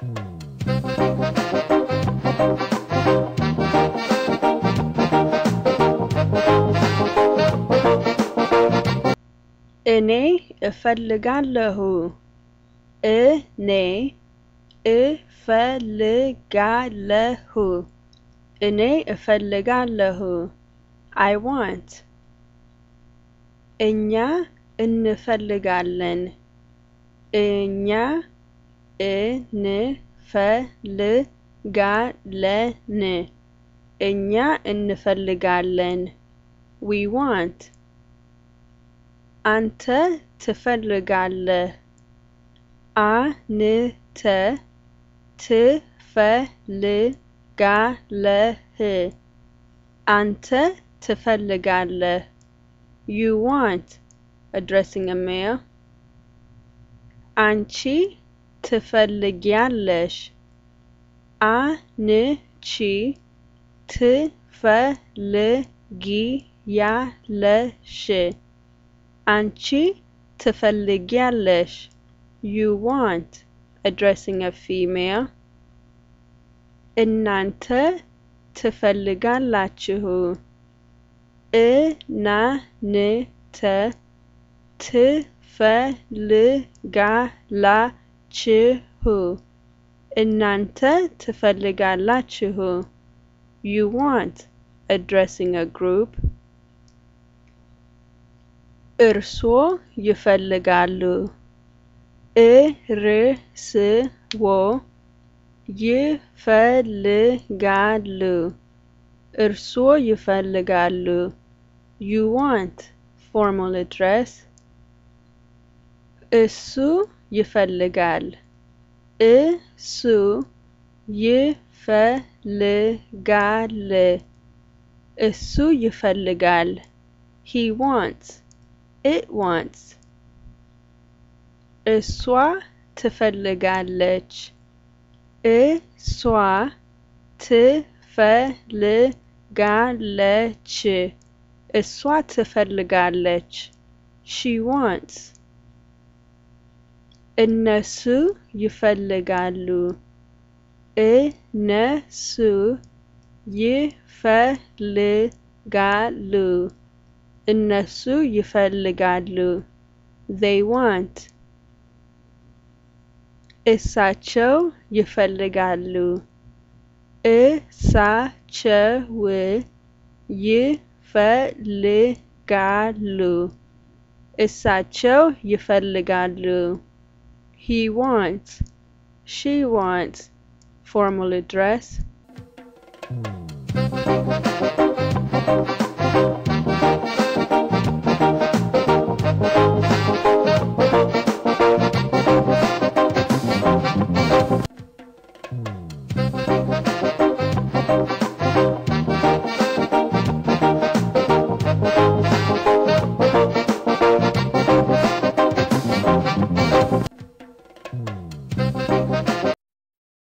እኔ እፈልጋለሁ እኔ እፈልጋለሁ እኔ እፈልጋለሁ አይ ዋንት እኛ እንፈልጋለን እኛ እንፈልጋለን እኛ እንፈልጋለን ዊ ዋንት አንተ ትፈልጋለህ አንተ ትፈልጋለህ አንተ ትፈልጋለህ you want addressing a male አንቺ ትፈልጊያለሽ አንቺ ትፈልጊያለሽ አንቺ ትፈልጊያለሽ you want addressing a female እናንተ ትፈልጋላችሁ እናንተ ትፈልጋላችሁ እናንተ ትፈልጋላችሁ you want addressing a group እርስዎ ይፈልጋሉ እርስዎ ይፈልጋሉ እርስዎ ይፈልጋሉ you want formal address እሱ ይፈልጋል እሱ ይፈልጋል እሱ ይፈልጋል he wants it wants እሷ ትፈልጋለች እሷ ትፈልጋለች እሷ ትፈልጋለች she wants እነሱ ይፈልጋሉ እነሱ ይፈልጋሉ እነሱ ይፈልጋሉ they want እሳቸው ይፈልጋሉ እሳቸው ይፈልጋሉ እሳቸው ይፈልጋሉ he wants she wants formal address